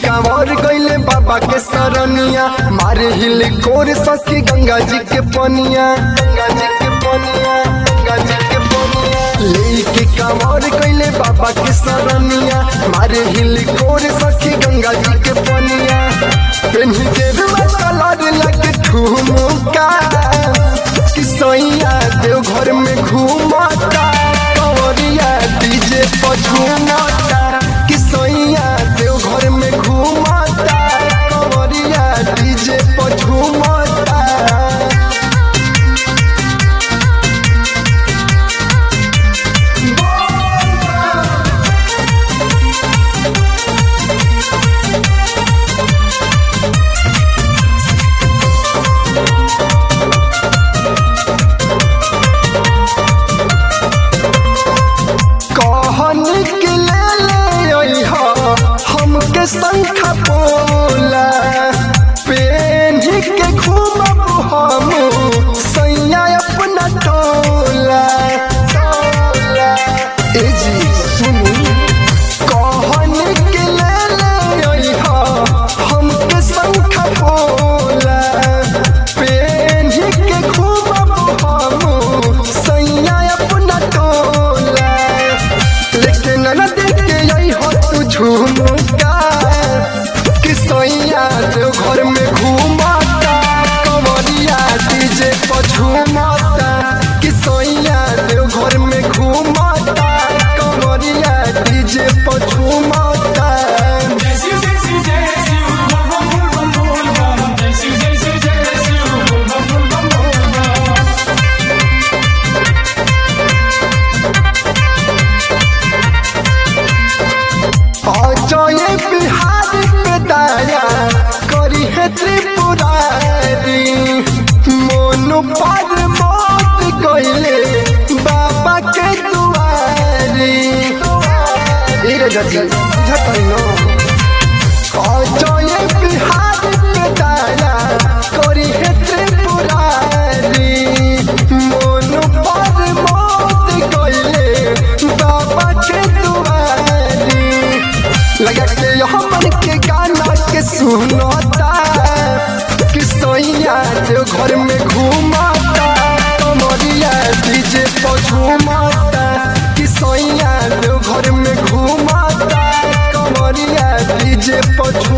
कांवर गईले बाबा के सरनिया मारे हिल कोर सखी गंगा जी के पनिया गंगा जी के पनिया गंगा जी के पनिया लेके कांवर गईले बाबा के सरनिया मारे हिल कोर सखी गंगा जी के पनिया पेन्ही के कलर लगे ठुमका कि सैया देव घर में घूमता कंवरिया डीजे पर झूमता कि सैया देव घर में घूमता कंवरिया डीजे पर झूमता कहन के ले ले अइहा हमके संखा बोला पेन्ही के घूमब हम सैया अपना टोला टोला ए जी सुनी कहन के ले ले अइहा हमके संखा बोला पेन्ही के घूमब हम सैया अपना टोला लेकिन न देख के यही हो तू झूमता कि सैया देव घर में घूमता कंवरिया डीजे पर झूमता कि सैया देव घर में घूमता कंवरिया डीजे पर झूमता Jai Shiv, Jai Shiv, Jai Shiv, bum bum bum bum bum bum. Jai Shiv, Jai Shiv, Jai Shiv, bum bum bum bum bum bum. Ajay Bihar पे दाया करी है त्रिपुरारी मोनु पर मौत गईले बाबा के दुआरी ए रे जजी बुझत न अजय बिहार पे दाया करी है त्रिपुरारी मोनु पर मौत गईले बाबा के दुआरी लगा के यहाँ मन के गाना के सुनता कि सैया देव घर में घूमता कमरिया डीजे पर झूमता कि सैया देव घर में घूमता कमरिया डीजे पर झूमता